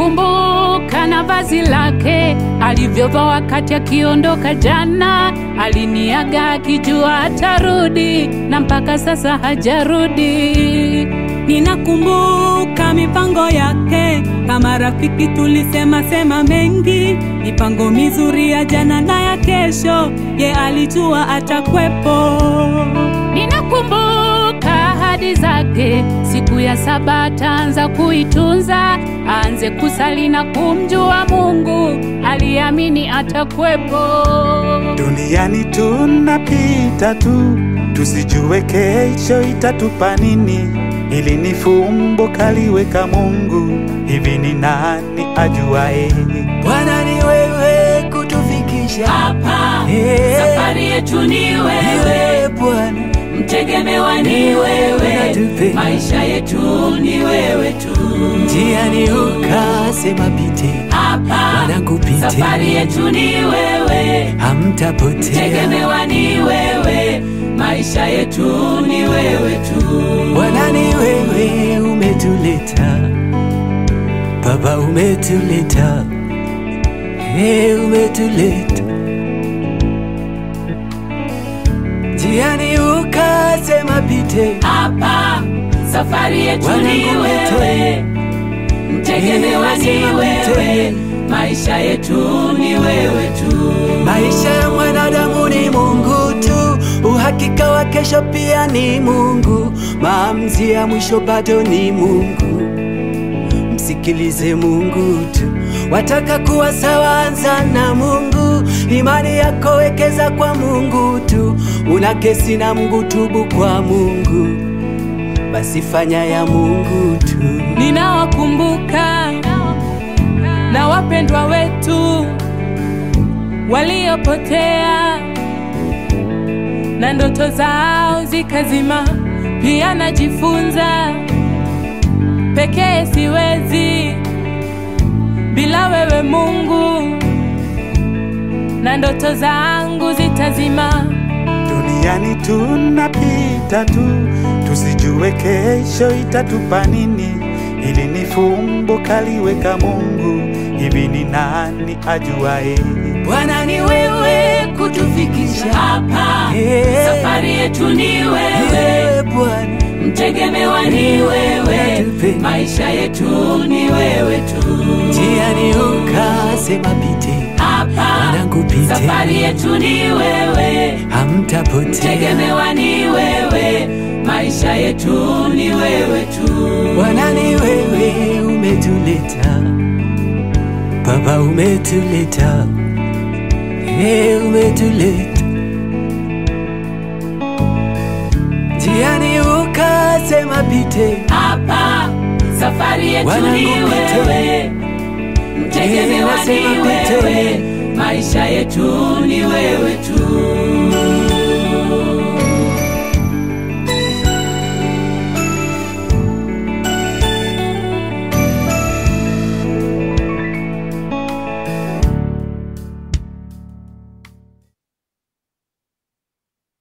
Ninakumbuka na vazi lake alivyovaa wakati akiondoka jana. Aliniaga akijua atarudi, na mpaka sasa hajarudi. Ninakumbuka mipango yake, kama rafiki tulisema sema mengi, mipango mizuri ya jana na ya kesho, ye alijua atakwepo. Ninakumbuka ahadi zake, siku ya saba ataanza kuitunza, aanze kusali na kumjua Mungu, aliamini atakwepo. Duniani tunapita tu, tusijue kesho itatupa nini. Ili ni fumbo kaliweka Mungu, hivi ni nani ajuae? Bwana ni wewe kutufikisha hapa. Eh. Safari yetu ni Ni wewe, wewe Bwana, mtegemewa ni wewe, Unatupenda. maisha yetu ni wewe tu. njiani ukasema pite, Hapa wanangu pite, safari yetu ni wewe, hamtapotea. mtegemewa ni wewe, maisha yetu ni wewe tu. Bwana ni wewe umetuleta, Baba umetuleta, hey, umetuleta njiani ukasema pite, Hapa safari yetu ni Wanangu wewe, mtegemewa ni wewe, maisha yetu ni wewe tu. Maisha ya mwanadamu ni Mungu tu, uhakika wa kesho pia ni Mungu, maamuzi ya mwisho bado ni Mungu. Msikilize Mungu tu, wataka kuwa sawa, anza na Mungu. Imani yako wekeza kwa Mungu tu, una kesi na Mungu, tubu kwa Mungu, basi fanya ya Mungu tu. Ninawakumbuka na wapendwa wetu waliopotea na ndoto zao zikazima. Pia najifunza pekee siwezi bila wewe Mungu, na ndoto zangu zitazima. Duniani tunapita tu, tusijue kesho itatupa nini. Ili ni fumbo kaliweka Mungu, hivi ni nani ajuae? Bwana ni wewe kutufikisha Hapa Eh. safari yetu ni wewe, wewe Bwana mtegemewa ni wewe, Unatupenda. maisha yetu ni wewe tu. njiani ukasema pite, Hapa wanangu pite, safari yetu ni wewe, hamtapotea. mtegemewa ni wewe, maisha yetu ni wewe tu. Bwana ni wewe umetuleta, Baba umetuleta, hey, umetuleta njiani ukasema pite, Hapa safari yetu Wanangu ni pite. wewe, mtegemewa ni nasema pite. wewe, maisha yetu ni wewe tu.